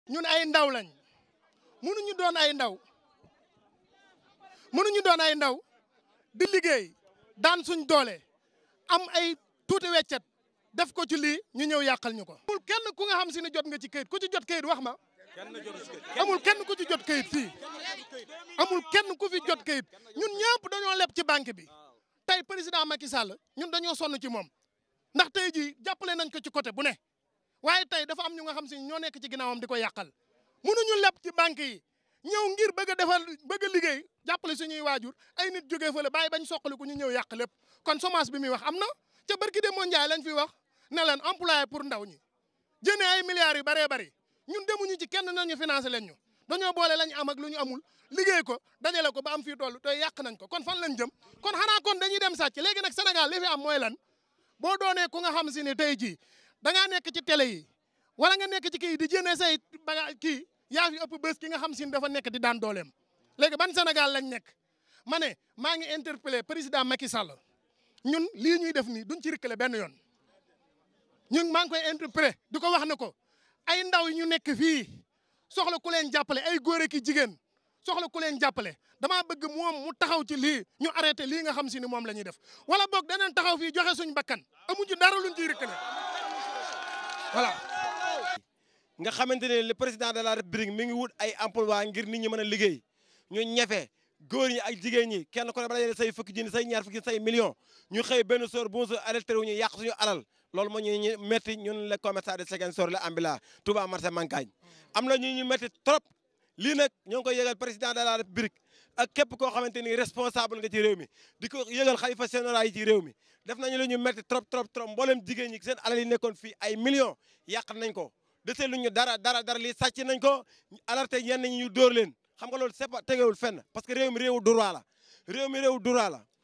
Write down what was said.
ñun ay ndaw lañ mënuñu doon ay ndaw mënuñu doon ay ndaw di liggéey daan suñ doole am ay tuuti weccet def ko ci lii ñu ñëw yàqal ñu ko. amul kenn ku nga xam si ne jot nga ci kayit ku ci jot kayit wax ma amul kenn ku ci jot kayit fii amul kenn ku fi jot kayit ñun ñëpp dañoo leb ci banque bi tey président Macky Sall ñun dañoo sonn ci moom ndax tey jii jàppale nañ ko ci côté bu ne waaye tey dafa am ñu nga xam si ñoo nekk ci ginnaawam di ko yàqal mënuñu leb ci banque yi ñëw ngir bëgg a defal bëgg a liggéey jàppale suñuy waajur ay nit jógee fële bàyyi bañ soqali ku ñu ñëw yàq lépp kon chômage bi muy wax am na ca barki de mondial lañ fi wax ne leen employé pour ndaw ñi jëne ay milliards yu bëree bëri ñun demuñu ci kenn nañu financé leen ñu dañoo boole lañ am ak lu ñu amul liggéey ko dajale ko ba am fii toll te yàq nañ ko kon fan lañ jëm kon xanaa kon dañuy dem sàcc léegi nag Sénégal li fi am mooy lan boo doonee ku nga xam si ne tey jii da ngaa nekk ci télé yi wala nga nekk ci kii di jëne say baga kii yaa fi ëpp bés ki nga xam si ne dafa nekk di daan dooleem léegi ban Sénégal lañ nekk ma ne maa ngi interpellé président Macky Sall ñun lii ñuy def nii duñ ci rëkkale benn yoon ñun maa ngi koy interpellé di ko wax ne ko ay ndaw yi ñu nekk fii soxla ku leen jàppale ay góor ki jigéen soxla ku leen jàppale damaa bëgg moom mu taxaw ci lii ñu arrêté lii nga xam si ni moom la ñuy def wala boog danañ taxaw fii joxe suñ bakkan amuñu dara luñ ciy rëkkale voilà. nga xamante ne le président de la république mi ngi wut ay emploi ngir nit ñi mën a liggéey ñu ñefe góor ñi ak jigéen ñi kenn ku ne bala say fukki junni say ñaar fukki say millions ñu xëy benn soor bu mu soor arrêté wu ñu yàq suñu alal loolu moo ñu ñu métti ñun les commerçants de Ziguinchor la ambila Touba marché Mankagne am na ñu ñu métti trop lii nag ñoo ngi koy yëgal président de la république ak képp koo xamante ni responsable nga ci réew mi di ko yëgal xalifa général yi ci réew mi def nañu la ñu métti trop trop trop mboolem jigéen ñi seen alal yi nekkoon fii ay millions yàq nañ ko desee lu ñu dara dara dara lii sàcc nañ ko alerté ñenn ñi ñu dóor leen xam nga loolu c'est pas tegewul fenn parce que réew mi réewu droit la réew mi réewu droit la